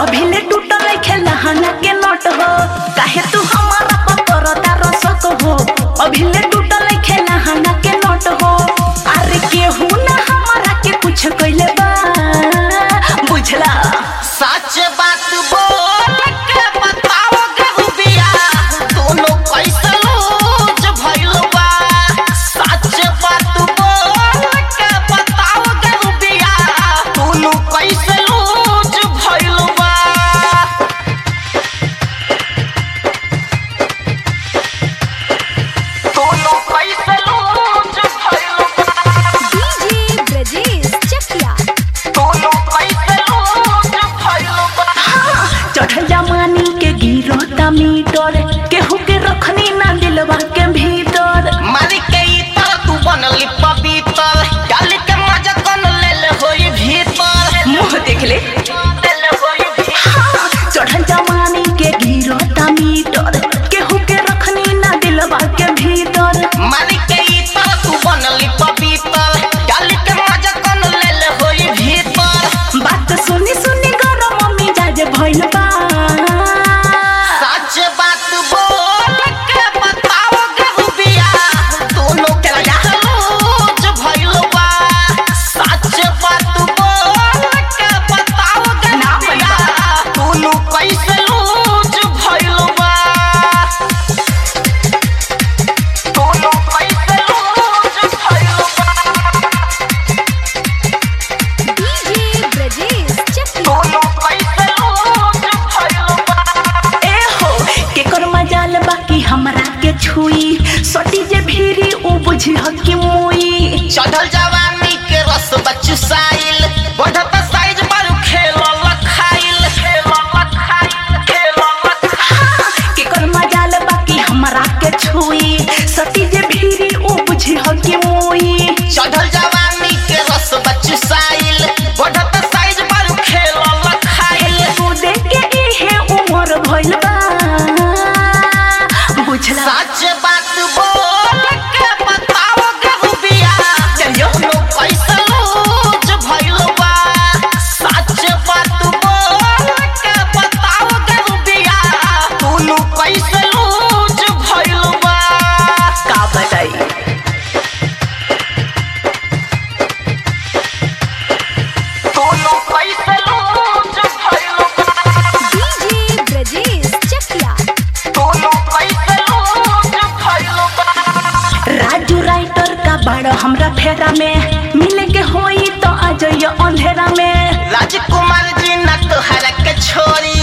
अभी ले टूटल नइखे लहंगा के नट हो काहे तू हमारा पतर तार सक हो अभी ले टूटल नइखे लहंगा के नट हो अरे केहू ना हमारा के कुछ कइले बा बुझला सच बात बोल के बताओ केहू बिया दोनों कैसे लूज भइल बा सच बात बोल के बताओ केहू बिया दोनों कैसे लूज भइल बा दोनों कैसे लूज भइल बा डीजे ब्रजेश चकिया दोनों कैसे लूज भइल बा चढ़ जमानी के गिरता मीटर केहू के रखनी ना दिलवा के भीतर मालिक के इतर तू बनली पवित्र डाल के मजा कन ले ले होई भीतर मुंह देख ले ले ले होई भीतर चढ़ जमानी के गिरता मीटर केहू के रखनी ना दिलवा के भीतर मालिक के इतर तू बनली पवित्र डाल के मजा कन ले ले होई भीतर बात सुनी सुनी गरम मम्मी जाजे भइल बा सच बात बोल के बताओ केहू बिया दोनों के लूज भइल बा सच बात बोल के बताओ केहू बिया दोनों कैसे लूज भइल बा दोनों कैसे लूज भइल बा डीजे ब्रजेश चकिया दोनों कैसे लूज भइल बा ए हो केकर मजाल बाकी हमरा के छुई सटी जे भीरी उ बुझी ह कि मुई चढ़ल जवानी के रस बचुसाइल बढ़त साइज पर खेल लखाइल खेल लखाइल खेल लखाइल केकर मजाल बाकी हमरा के छुई सटी जे भीरी उ बुझी ह कि मुई चढ़ल जवानी के रस बचुसाइल बढ़त साइज पर खेल लखाइल तू देख के इहे उमर भइल बा बुझला सच बात बोल के बताओ केहू बिया चलियो। दोनों कैसे लूज भइल बा सच बात बोल के बताओ केहू बिया दोनों कैसे लूज भइल बा का बताई दोनों कैसे लूज भइल बा डीजे ब्रजेश चकिया दोनों कैसे लूज भइल बा राजू राइटर का बड़ हमरा फेरा में मिले के होई तो आ जाइयो अंधेरा में राजकुमार जी न तोहरा के छोरी